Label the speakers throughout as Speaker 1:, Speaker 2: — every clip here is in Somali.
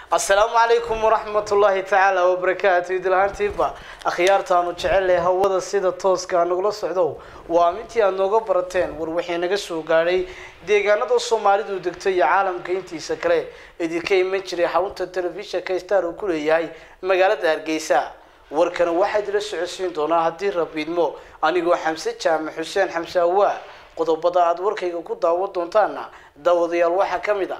Speaker 1: asalaamu calaykum waraxmatullaahi tacaala wabarakaatu idilhaantiiba akhyaartaanu jecelleh hawada sida tooska nagula socdo waa mintii aad nooga barateen war waxay naga soo gaadhay deegaanada soomaalidu degto iyo caalamka intiisa kale idinka iman jiray xarunta telefishinka star uu ku leeyahay magaalada hargeysa warkana waxaa idila socodsiin doonaa haddii rabiidmo anigoo xamse jaamac xuseen xamse awaa qodobada aada warkayga ku daawan doontaana daawadayaal waxaa ka mid a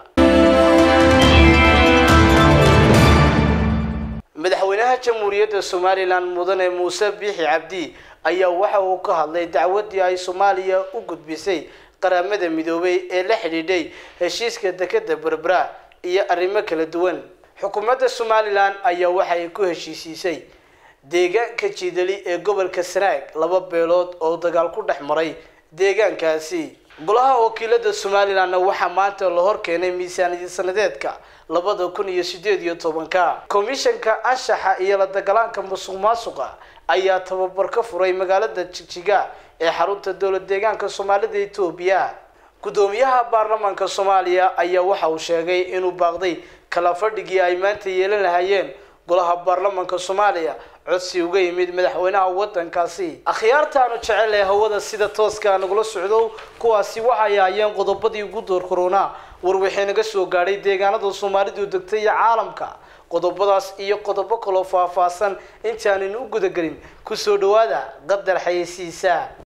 Speaker 1: madaxweynaha jamhuuriyadda somalilan mudane muuse biixi cabdi ayaa waxa uu ka hadlay dacwadii ay soomaaliya u gudbisay qaramada midoobay ee la xidhiidhay heshiiska dekeda berbera iyo arrimo kala duwan xukuumadda somalilan ayaa waxay ku heshiisiisay deegaanka jiidali ee gobolka sanaag laba beelood oo dagaal ku dhex maray deegaankaasi golaha wakiilada somalilanna waxaa maanta la hor keenay miisaaniyad sanadeedka labada kun iyo sideed iyo tobanka komishanka anshaxa iyo la dagalaanka musuq maasuqa ayaa tababar ka furay magaalada jigjiga ee xarunta dowlad deegaanka soomaalida etoobiya guddoomiyaha baarlamaanka soomaaliya ayaa waxa uu sheegay inuu baaqday kala fadhigii ay maanta yeelan lahaayeen golaha baarlamaanka soomaaliya codsi uga yimid madaxweynaha wadankaasi akhyaartaanu jecel ee hawada sida tooska nagula socdo kuwaasi waxay ahaayeen qodobadii ugu door korona war waxay naga soo gaadhay deegaanada soomaalidu degtay iyo caalamka qodobadaas iyo qodobo kaloo faahfaahsan intaanan u gudagelin kusoo dhawaada qadar xayeysiisa